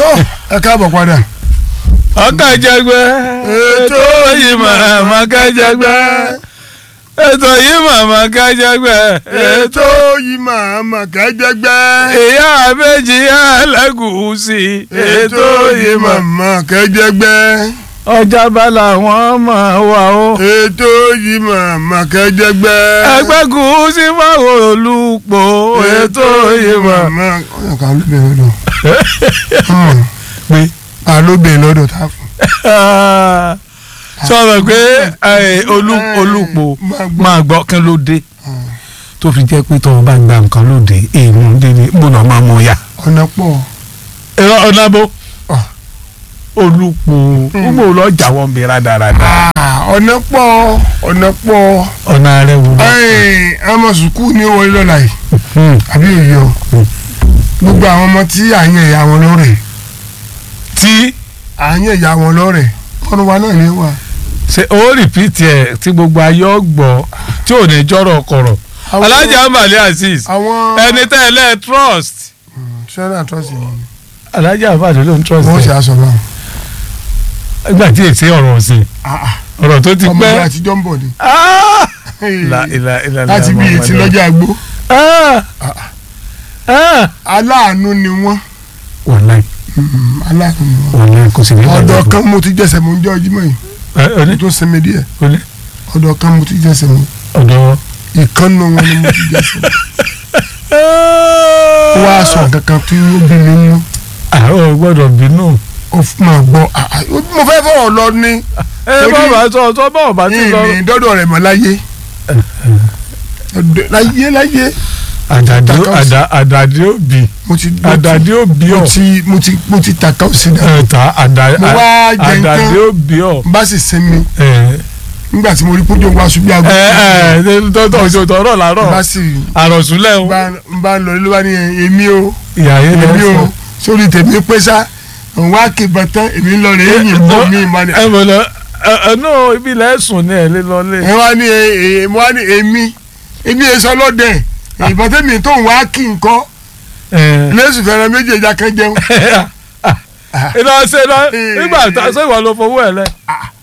tó ẹ káàbọ̀ padà. ọkàjẹgbẹ ètò yìí màmá kájẹgbẹ ètò yìí màmá kájẹgbẹ ètò yìí máa mà kẹ́jẹ́gbẹ́. ìyá àbẹ́jì alágùúsì ètò yìí màmá. màmá kẹ́jẹ́gbẹ́. ọjà bala wọn máa wà ó. ètò yìí màmá kẹ́jẹ́gbẹ́. ẹgbẹ́ gúúsì fáwọn olùpọ̀ ètò yìí màmá. ọ̀yàn kan ló bẹ̀rẹ̀ lọ́dọ̀. pé a ló bẹ̀rẹ̀ lọ́dọ̀ tá a fún. sọ̀rọ̀ pé ẹ, olú- olùpọ̀ máa gbọ́ kí ló dé tó fi jẹ́ pé tọ́wọ́ bá gba nǹkan lóde èèmù dédé gbọ́dọ̀ máa mọ ya. ọ̀nà pọ̀. ẹ̀rọ ọ̀nàbó Ah. olùpọ̀ gbogbo lọ́jà wọn bí rádaràda. Ah, ọ̀nà pọ̀ ọ̀nà pọ̀. ọ̀nà rẹ̀ wò lọ. ẹ̀ẹ́n ọmọ sùkúù ní wọlé lọ́la yìí àbí òye o gbogbo àwọn ọmọ tí à ń yẹ ìyá wọn lọ́rẹ̀ tí à ń yẹ ìyá wọn lọ́rẹ̀ ọ̀run wa náà ní wà. ṣe ó rìpíìtì ẹ̀ tí gbogbo ayé ọgbọ̀ tí ò ní jọ́rọ̀ kọ̀rọ̀. Àwọn- alájà ambali azeez àwọn ẹni tẹ́ ẹ lẹ́ trust. sẹ́nà àtọ́sí ni alájà ambali ló ń trust wọ́n ṣe ẹ̀ aṣọ báwọn. nígbà tí èsì ọ̀rọ̀ ọ̀sìn ọ̀rọ̀ tó ti ọmọ pẹ́. ìgbà àtijọ́ ń bọ̀ ni Ah! Ìlà ìlà ìlà láti bí etí lọ́jà àgbo Ah! Ah! aláàánú ni wọ́n wàláì Mm, aláàánú ni wọ́n. wàláì kò sí ní ọ̀dọ̀ kan mo ti jẹ́sẹ̀ mo ń jẹ́ ọjí mọ́ yìí ọdún mo tó sinmi díẹ̀ ọdún ọ̀dọ̀ kan mo ti jẹ́sẹ̀ mo ọdún. ìkànnù wọn ni mo ti jẹ́sẹ̀ ó wá sọ kankan tí ó bí mi nínú. àwọn gbọ́dọ̀ bínú. ó fún ma gbọ́ ah, ah, mo fẹ́ fọ̀rọ̀ lọ ní ẹ Torí- bàbá sọ sọ báwo bá ti lọ. ìní dọ́dọ̀ rẹ̀ mọ́ láyé Ọ̀dọ̀- láyé láyé àdàdé Tàkà ó sì- àdà- àdàdé òbí mo ti mo ti- àdàdé òbí mo ọ ti mo ti mo ti tàkà ó sí dà ẹ̀ta àdà- Mo wá jẹ nǹkan. àdàdé òbí ọ. n bá sì sinmi ẹ nígbà tí mo rí kójú wa ṣubú àgbo ẹ ẹ tọ́tọ̀ òjòtò ọ̀rọ̀ n làárọ̀ bá sì àròsúnlẹ̀ n o. bá n bá lọ ló bá ní èmi o ìyá yẹn lọ èmi o fún. sórí tèmi pé sá òun wá ké bàtán èmi ń lọ rè é yìn bọ́ mi ìmọ̀ ni ẹ mọ̀ lọ ẹ ẹ náà ibi ilẹ̀ sùn ní ẹ̀ lé lọ́lé. ẹ wá ní ẹ ẹ mo wá ní èmi èmi èso lọ́dẹ̀ ìbọn tẹ́mi tó ń wá kí n kọ́ ẹ lẹ́sùn fẹ́ràn méjì ẹja kan jẹun. iná ṣe iná nígbà tá ṣé ìwọ ló fowó ẹ lẹ.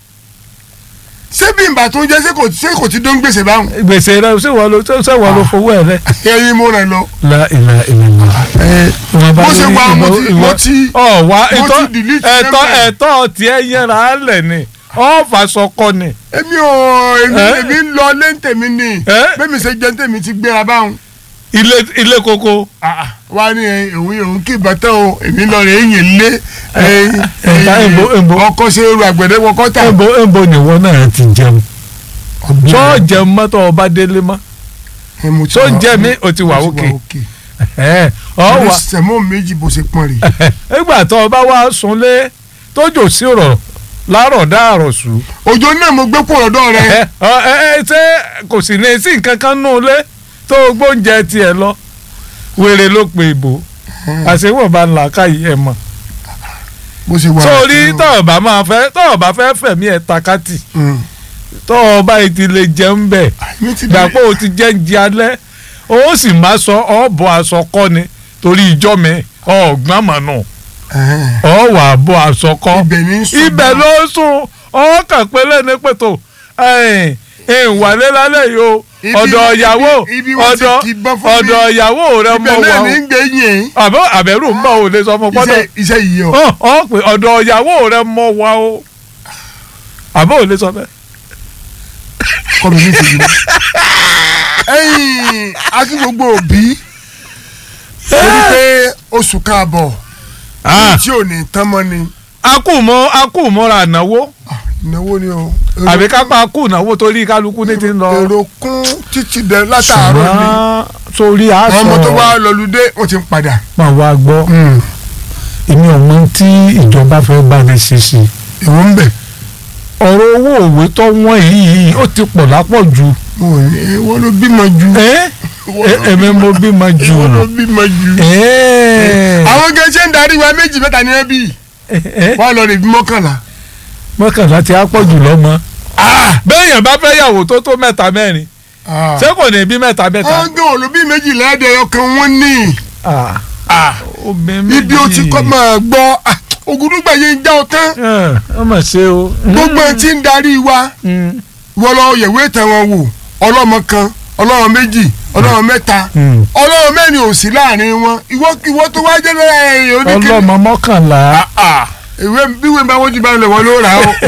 ṣé bí ìgbà tó ń jẹ́ ṣé kò ṣé kò ti dún gbèsè báwọn. gbèsè rẹ ṣé ìwọ ló ṣé ìwọ ló fowó ẹ lẹ. ẹyin mo rẹ lọ. la ìlà ìlà ìlà. bó ṣe wà mo ti mo ti ọ wá mo ẹ̀tọ́ ti delete ẹ̀tọ́ number. ẹ̀tọ́ tiẹ̀ yẹra lẹ ni ọ fàṣọkọ ni. èmi ò èmi Eh? èmi ń lọ lẹ́ǹtẹ̀mí ni Eh? bẹ́ẹ̀ mi ṣe jẹ́ ǹtẹ̀mí ti gbéra báwọn. ilé ilé koko. wá ní ẹ, òun òun kì í bàtà o èmi lọ rẹ̀ ẹ̀yìn lé ẹ̀ta èbó èbó ọkọ ṣe ru àgbẹ̀dẹ wọkọ tà. èbó èbó nìwọ náà ti jẹun. sọ jẹun mọ́tò ọba délé mọ́. tó ń jẹ mí o ti wà òkè. ẹ ọ ọwọ́ wà sẹ̀mọ́ méjì bó ṣe pọ́n rè. nígbà tó o bá wá sunlé tójò sí rọ̀ lárọ̀ dáàrọ̀ sùn. òjò náà mo gbé pọ̀ lọ́dọ̀ rẹ. ẹ ẹ ẹ ṣé kò sì ní sí nǹkan kan nù lé tó o gbóúnjẹ tiẹ̀ lọ wèrè ló pe ìbò àṣewọ̀n bá ń là káyìí ẹ̀ mọ̀ bó ṣe wà. sórí tọ́ọ̀ bá máa fẹ́ tọ́ọ̀ bá fẹ́ fẹ̀mí ẹ̀ takátì Mm. tọ́ọ̀ bá ti lè jẹun bẹ̀ mi ti gbàpọ̀ o ti jẹ́ ń di alẹ́ o sì má sọ ọ́ bọ́ aṣọ kọ́ ni torí ìjọ mi ọ̀gbọ́n mọ̀ nù Ẹ̀hẹ́n. ọ̀ wà bọ́ aṣọ kọ́ ibẹ̀ ní sùn. ibẹ̀ ló sùn ọkàn pélé ní pẹ̀tọ́ ìwàlẹ́ lálẹ́ yìí o Ibi- ọ̀dọ̀ ìyàwó ibi- ibi wọ́n ti ọ̀dọ̀ kì í bọ́ fún mi. ọ̀dọ̀ ìyàwó rẹ mọ̀ ibẹ̀ wá náà o ní ń gbé yìn. àbẹ̀ àbẹ̀rù ń bọ̀ ò lè sọ fún pọ́dọ̀ iṣẹ́ iṣẹ́ yìí o. ọ ọ pé ọ̀dọ̀ ìyàwó rẹ mọ̀ wá o àbẹ̀ ò lè sọ bẹ́ẹ̀. kọ́ mi ní ìṣèlú. ẹ̀yin àti gbogbo òbí torí pé oṣù káàbọ̀ tí ò ní tán mọ́ ni akúmọ̀ akúmọ̀ra ànáwó ìnáwó ni o. àbí kápá akúnáwó torí kálukú ní ti ń lọ. èrò kún títí dẹ látàárọ̀ ni ṣùgbọ́n sórí àwọn aṣọ ọmọ tó wá lọlúdé wọ́n ti ń padà. máa wá gbọ́ èmi ò mọ tí ìjọba fẹ́ bá mi ṣe sí i. èwo ń bẹ̀. ọ̀rọ̀ owó òwe tó wọ́n yìí ó ti pọ̀ lápọ̀ jù. mo ní èwo ló bímọ ju. ẹ ẹ̀mí mo bímọ jù. èwo ló bímọ ju. ẹ àwọn gẹ̀ẹ́sẹ̀ ń darí wa méjì mẹ́ta ní ẹbí ẹ wọ́n lọ rè bí mọ́kànlá. mọ́kànlá ti á pọ̀ jù lọ́mọ. bẹ́ẹ̀yàn bá fẹ́ yàwó tó tó mẹ́ta mẹ́rin ṣé kò ní bí mẹ́ta mẹ́ta. wọ́n gé olùbí méjì lẹ́ẹ̀dẹ̀ ọkàn wọn ní. Ah, Ah, obìnrin ibi o ti kọ́ máa gbọ́ ah, ògùdùgbà yẹn ń já ọ tán ọ mà ṣe o. gbogbo ẹ ti ń darí wa Mm. wọ́n lọ yẹ̀wé ìtàn wọn wò ọlọ́mọ kan ọlọ́mọ méjì ọlọ́mọ mẹ́ta Mm. ọlọ́mọ mẹ́rin ò sí láàrin wọn ìwọ ìwọ tó wá jẹ́ lọ́la ẹ̀yìn oníkẹ́ ọlọ́mọ mọ́kànlá. ìwé bíwèé bá wọ́n ti bá lẹ̀ wọ́n ló rà ó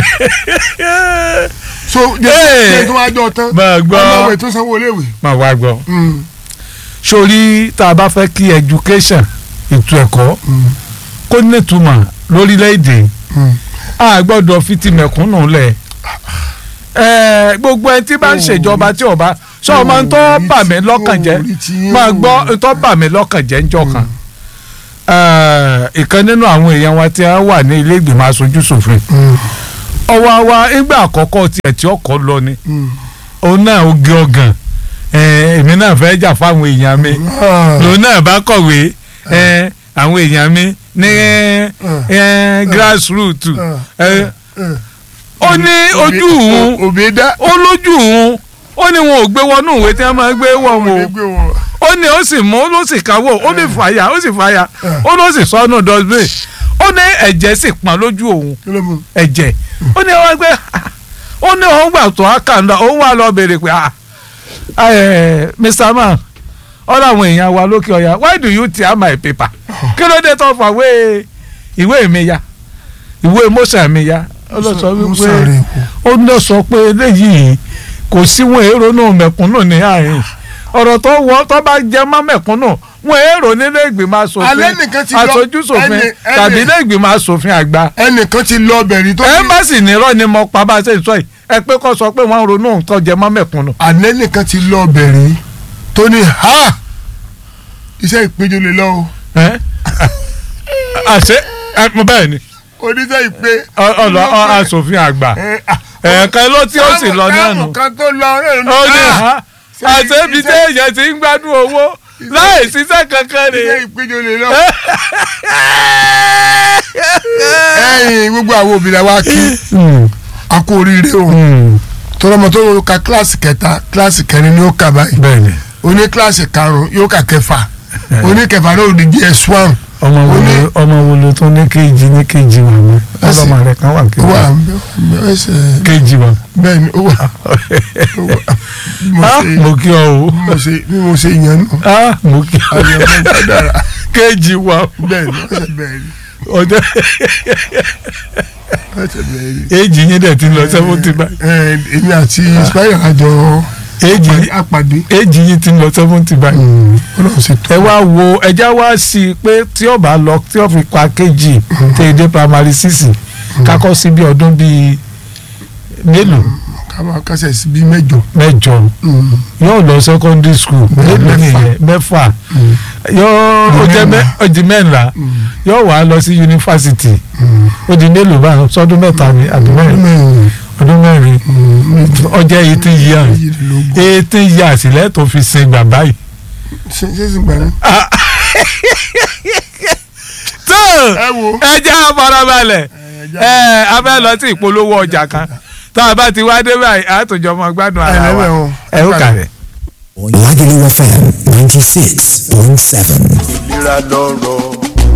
so Hey. jẹ́ tó wá jọ tán máa gbọ́ ọlọ́wẹ̀ tó sanwó léèwé. máa wá gbọ́. Mm, sórí tá a bá fẹ́ kí education ètò ẹ̀kọ́ mm, kó nítumọ̀ lórílẹ̀‐èdè mm. a gbọ́dọ̀ fi ti mẹ̀kúnnù lẹ̀ ẹ̀ gbogbo ẹni tí bá ń ṣèjọba tí ọba sọ ọmọ ń tọ́ bà mí lọ́kàn jẹ́ Orí ti yín máa o. gbọ́ ń tọ́ bà mí lọ́kàn jẹ́ ńjọ́ kan Ẹ̀, ìkan nínú àwọn èèyàn wa tí a wà ní ilé ìgbìmọ̀ aṣojú ṣòfin Mm, ọwọ́ wa nígbà àkọ́kọ́ tiẹ̀ tí ọkọ̀ lọ ni mm. òun náà ó gé ọgàn ẹ̀, èmi náà fẹ́ jà fáwọn èèyàn mi Ah, lòun náà bá kọ̀wé ẹ, àwọn èèyàn mi ní ẹ, grassroot ẹ, eh. ó ní ojú òun òbí dá ó lójú òun ó ní wọn ò gbé wọnú ìwé tí wọn máa gbé wọn òbí o gbé wọn. ó ní ó sì mú ó ló sì káwọ́ ó ní fàyà ó sì fàyà ó ló sì sọnù dustbin ó ní ẹ̀jẹ̀ sì pọ́n lójú òun kí ló mú ẹ̀jẹ̀ ó ní wọ́n gbé ó ní òun gbà tó àkàndá òun wà lọ béèrè pé ah ẹ Mr. Man ọ̀rọ̀ àwọn èèyàn wa lókè ọ̀yà why do you tear my paper kí ló dé tó fà wé ìwé mi ya ìwé mọ́sà mi ya ó lọ sọ wípé ó lọ sọ pé eléyìí kò sí wọn èrò náà mẹ̀kúnnù ní àárín ọ̀rọ̀ tó wọ́ tó bá jẹ́ mọ́ mẹ̀kúnnù wọn èrò nílé ìgbìmọ̀ asòfin Alẹ́ nìkan ti lọ- aṣojú ṣòfin ẹni- ẹni- tàbí ilé ìgbìmọ̀ asòfin àgbà ẹnìkan ti lọ bẹ̀rẹ̀ tó ẹ má sì nírọ́ ni mo pa bá a ṣe ń sọ yìí ẹ pé kó sọ pé wọ́n ń ronú nǹkan jẹ mọ́ mẹ̀kúnnù. alẹ́ nìkan ti lọ bẹ̀rẹ̀ tó ní ha iṣẹ́ ìpéjọ lè lọ o ẹ àṣẹ ẹ mo bẹ́ẹ̀ ni oníṣẹ́ ìpè. ọ- ọlọ ọ asòfin àgbà ẹ̀ẹ̀kan ló tí ó sì lọ náà nù. káàmù kan tó lọ ó ní ha àṣẹ ibi tí èèyàn ti ń gbádùn owó láì ṣiṣẹ́ kankan iṣẹ́ rè. ìpéjọ lè lọ. ẹ̀yin gbogbo àwọn òbí la wá kí a kú oríire o tọrọmọ tó ka kíláàsì kẹta kíláàsì kẹrin ni ó kà báyìí bẹ́ẹ̀ni oní kíláàsì karùn yóò kà kẹfà oní kẹfà náà ò di gs one ọmọ wo Ó ní- ló ọmọ wo ló tún ní kéèjì ní kéèjì wà mí Ẹsẹ̀. ọlọmọ rẹ kan wà ó wà kéèjì ẹsẹ̀ kéèjì wà. bẹ́ẹ̀ ni ó wà ó wà bí mo Ah, ṣe mo kí ọ o bí mo ṣe bí mo ṣe yàn nù Ah, mo kí ọ àyẹ̀wò ẹ̀ka dára kéèjì wà bẹ́ẹ̀ ni ọ̀sẹ̀ bẹ́ẹ̀ ni ọjọ́ ọ̀sẹ̀ bẹ́ẹ̀ ni. èjì yín dẹ̀ ti lọ seventy báyìí ẹ èmi àti spire àjọ èjì apàdé èjì yín ti lọ seventy báyìí. ọlọ́run ṣe tó ẹ wá wo ẹja wá sí i pé tí ó bá lọ tí ó fi pa kejì tí èdè primary six kakọ́ sí bí ọdún bíi mélòó kábà kásẹ̀ sí bí mẹ́jọ. mẹ́jọ yóò lọ secondary school mélòó mẹ́fà. nìyẹn mẹ́fà yóò ó jẹ́ mẹ́ ó di mẹ́ńlá yóò wá lọ sí yunifásitì ó di mélòó báyìí sọdún mẹ́ta ni àbí mẹ́rin ọdún mẹ́rin ọjọ́ eighteen years eighteen years lẹ́tọ̀ọ́ fi sin bàbá yìí. ṣe ṣe sì gbà ní. tó ẹ wo ẹ jẹ́ àfarabalẹ̀ ẹ a fẹ́ lọ sí ìpolówó ọjà kan tá a bá ti wá dé báyìí àtòjọ́ ọmọ gbádùn ara ẹ wa lẹ́wẹ̀ wọn. ẹ ó kàrẹ̀. Lagelu FM 96.7. ìlera lọ́rọ̀.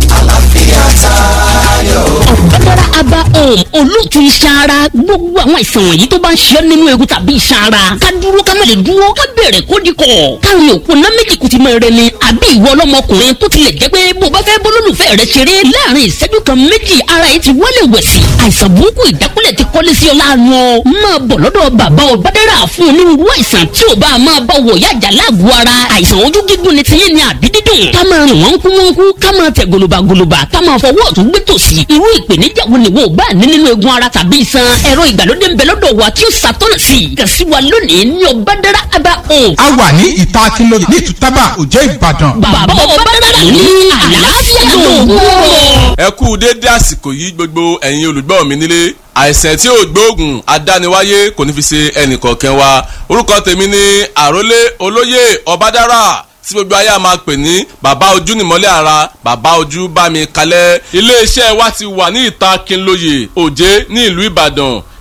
ọ̀gbẹ́dára aba home olóòtú iṣan ara gbogbo àwọn àìsàn wọ̀nyí tó bá ń ṣe ọ́ nínú egun tàbí iṣan ara ká dúró ká má lè dúró ká bẹ̀rẹ̀ kó di kọ̀ káwọn òkú ná méjì kùtì mọ́ ẹrẹ ni àbí ìwọ ọlọ́mọkùnrin tó tilẹ̀ jẹ́ pé bó bá fẹ́ bólólùfẹ́ rẹ ṣeré láàrin ìṣẹ́jú kan méjì ara yìí ti wọlé wẹ̀sì àìsàn burúkú ìdákúlẹ̀ ti kọ́lé sí ọ láàánú ọ máa bọ̀ lọ́dọ̀ bàbá ọ̀gbẹ́dára fún onírúurú àìsàn tí ò bá máa bá wọ̀ yájà láàgọ̀ ara àìsàn ojú gígùn ni tiyín ni àbí dídùn ká máa rìn wọ́n kú wọ́n kú ká máa tẹ̀ gòlòbàgòlòbà ká máa fọwọ́ ọ̀tún gbé tòsì irú ìpèníjà wo ni wo bá ní nínú egun ara tàbí iṣan ẹ̀rọ ìgbàlódé ń bẹ lọ́dọ̀ wa tí ó ṣàtọ́nà sí i kàn sí wa lónìí ní ọ̀bádára aba home a wà ní ìta akínlóye ní ìtútàbà òjẹ́ ìbàdàn. bàbá ọ̀bádára ní àlàáfíà lòun rọ̀. ẹ kú déédé àsìkò yìí gbogbo ẹ̀yin olùgbọ́ mi nílé àìsàn tí ò gbóògùn adániwáyé kò ní fi ṣe ẹnìkọ̀ọ̀kan wa orúkọ tèmi ni àrólé olóyè ọbádára tí gbogbo ayé a máa pè ní bàbá ojú nìmọ́lẹ̀ ara bàbá ojú bá mi kalẹ̀ iléeṣẹ́ wa ti wà ní ìta Kínlóye Òjé ní ìlú Ìbàdàn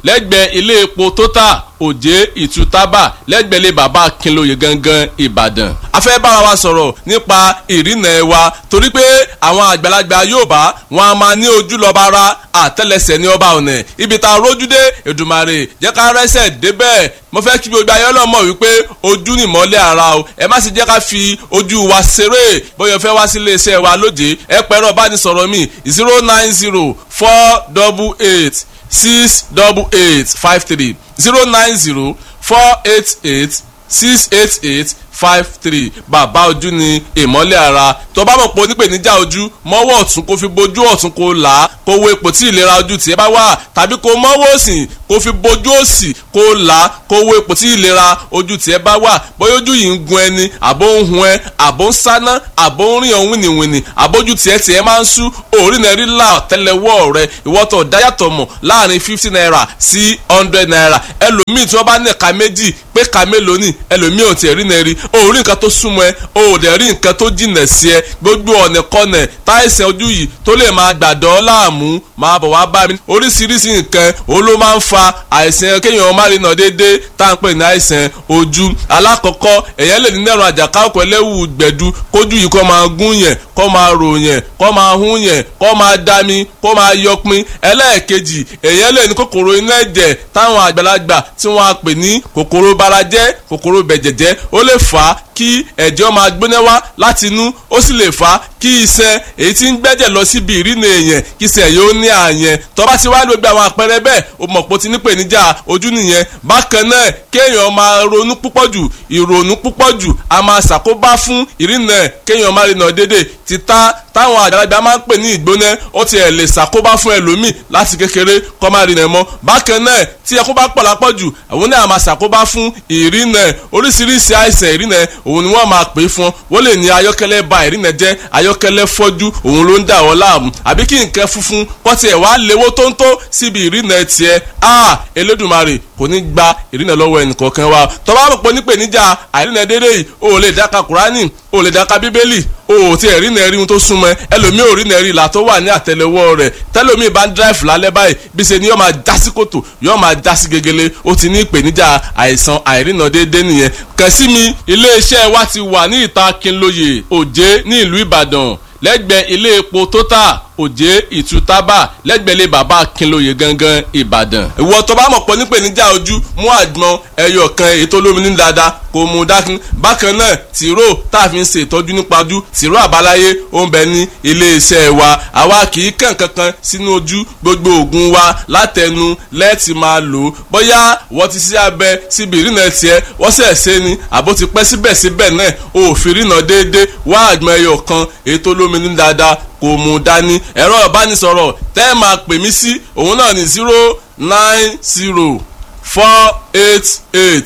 lẹ́gbẹ̀ẹ́ ilé epo total òjé ìtútàbà lẹ́gbẹ̀ẹ́ ilé bàbá akínlóye gangan ìbàdàn. a fẹ́ bára wa sọ̀rọ̀ nípa ìrìnà ẹ̀ wa torí pé àwọn àgbàlagbà Yorùbá wọn a máa ní ojú lọ́ba ara àtẹ́lẹsẹ̀ ní ọba ọ̀nà ibi tá a rójú dé Èdùmàrè jẹ́ ká rẹ́sẹ̀ débẹ̀ mo fẹ́ kí gbogbo ayé ọlọ́mọ wípé ojú ni ìmọ́lẹ̀ ara o ẹ má sì jẹ́ ká fi ojú wa ṣeré bóyá fẹ́ wá sí iléeṣẹ́ wa lóde ẹ pẹ̀rọ bánisọ̀rọ̀ mi zero nine zero four double eight six double eight five three zero nine zero four eight eight six eight eight five three bàbá ojú ni ìmọ́lẹ̀ ara tó bá mọ̀ pé onípèníjà ojú mọ́wọ́ ọ̀tún kó fi bojú ọ̀tún kó là á kó wo ipò tí ìlera ojú tiẹ̀ bá wà tàbí kó mọ́wọ́ òsì kó fi bojú òsì kó là á kó wo ipò tí ìlera ojú tiẹ̀ bá wà bóyá ojú yìí ń gun ẹni àbó ń hun ẹ àbó ń sáná àbó ń rìn ọ̀hún wìnìwìnì àbójú tiẹ̀ tiẹ̀ máa ń sú òórì náà rí là tẹ́lẹ̀wọ́ rẹ ìwọ́tọ̀ dáyàtọ̀ mọ̀ láàrin fifty naira sí hundred naira ẹlòmíì tí wọ́n bá ní ẹ̀ka méjì pé ẹ̀ka mélòó ni ẹlòmíì ò tiẹ̀ rí náà rí o rí nǹkan tó súnmọ́ ẹ o ò dẹ̀ rí nǹkan tó jìnà sí ẹ gbogbo ọ̀nà kọ́nà táìsàn ojú yìí tó lè máa gbàdọ́ láàmú máa bọ̀ wá bá mi oríṣiríṣi nǹkan o ló máa ń fa àìsàn kéèyàn má rí náà déédéé tá à ń pè ní àìsàn ojú alákọ̀ọ́kọ́ èèyàn lè ní nẹ́rùn àjàká ọkọ̀ ẹlẹ́wù gbẹ̀du kójú yìí kó máa gún yẹn kó máa rò yẹn kó máa hún yẹn kó máa dami kó máa yọpin ẹlẹ́ẹ̀kejì èèyàn lè ní kòkòrò inú ẹ̀jẹ̀ táwọn àgbàlagbà tí wọ́n á pè ní kòkòrò barajẹ́ kòkòrò bẹ̀jẹ̀jẹ́ ó lè fà á kí ẹ̀jẹ̀ máa gbóná wá láti inú ó sì lè fà á kí iṣan èyí tí ń gbẹ́jẹ̀ lọ síbi ìrìnà èèyàn kí iṣan yóò ní àyẹn tó bá ti wá gbogbo àwọn àpẹẹrẹ bẹ́ẹ̀ o mọ̀ pé o ti ní pèníjà ojú nìyẹn bákan náà kéèyàn máa ronú púpọ̀ jù ìrònú púpọ̀ jù a máa ṣàkóbá fún ìrìnà kéèyàn máa rìnà dédé títà táwọn àgbàlagbà máa ń pè ní ìgbóná ó ti ẹ̀ lè ṣàkóbá fún ẹlòmíì láti kékeré kó máa rìnà mọ́ bákan náà tí ẹkún bá pọ̀ lápọ̀ jù àwọn náà máa ṣàkóbá fún ìrìnà oríṣiríṣi àìsàn ìrìnà òun ni wọ́n máa pè é fún wọ́n lè ní ayọ́kẹ́lẹ́ ba ìrìnà jẹ́ ayọ́kẹ́lẹ́ fọ́jú òun ló ń dà wọ́n láàmú àbí kí nǹkan funfun kọ́ tiẹ̀ wá léwó tóńtó síbi ìrìnà tiẹ̀ a Elédùmarè kò ní gba ìrìnà lọ́wọ́ ẹnìkọ̀ọ̀kan wa tó bá mọ̀ pé nípèníjà àìrìnà dédé yìí o ò lè dáka Kùránì o ò lè dáka Bíbélì o ò tí ẹ̀ rí nẹ́ẹ̀rí ohun tó súnmọ́ ẹlòmíì ò rí nẹ́ẹ̀rí ìlà tó wà ní àtẹlẹwọ́ rẹ̀ tẹlòmíì bá ń dráìfù lálẹ́ báyìí bí ṣe ni yóò máa já sí kòtò yóò máa já sí gegele ó ti ní ìpèníjà àìsàn àìrìnà déédé nìyẹn kàn sí mi iléeṣẹ́ wa ti wà ní ìta Kínlóye Òjé ní ìlú Ìbàdàn lẹ́gbẹ̀ẹ́ ilé epo Total òjé ìtútàbà lẹ́gbẹ̀lẹ́ bàbá akínlóye gangan ìbàdàn. ìwọ tó bá mọ̀ pọ̀ nípèníjà ojú mú àgbọn ẹyọ kan èyí tó lómi ní dáadáa kò mú dákun. bákan náà tìró tá a fi ń ṣe ìtọ́jú nípa ojú tìró àbáláyé ó ń bẹ ní iléeṣẹ́ wa àwa kì í kàn kankan sínú ojú gbogbo oògùn wa látẹnu lẹ́ẹ̀tì máa lò ó bóyá wọ́n ti ṣe abẹ síbi ìrìnà tiẹ̀ wọ́n sẹ̀ ṣe ni àbó ti pẹ́ síbẹ̀síbẹ̀ náà òfin ìrìnà déédéé wá àgbọn ẹyọ kan èyí tó lómi ní dáadáa kò mú dání ẹ̀rọ ìbánisọ̀rọ̀ tẹ́ ẹ máa pè mí sí òun náà ní zero nine zero four eight eight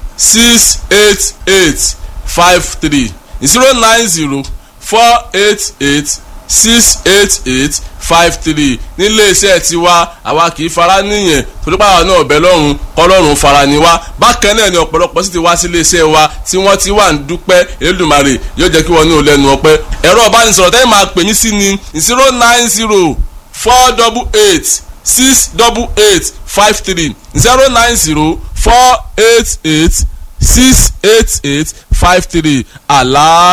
six eight eight five three zero nine zero four eight eight six eight eight five three nílé iṣẹ́ tiwa àwa kì í fara níyẹn torípa àwọn náà ọ̀bẹ lọ́rùn kọ́lọ́run fara ni wá bákan náà ni ọ̀pọ̀lọpọ̀ sì ti wá sí ilé iṣẹ́ wa tí wọ́n ti wà ń dúpẹ́ Elédùmarè yóò jẹ́ kí wọ́n ní olẹ́nu ọpẹ́ ẹ̀rọ ìbánisọ̀rọ̀ tẹ́lẹ̀ máa pè mí sí ni zero nine zero four double eight six double eight five three zero nine zero four eight eight six eight eight five three àlàá.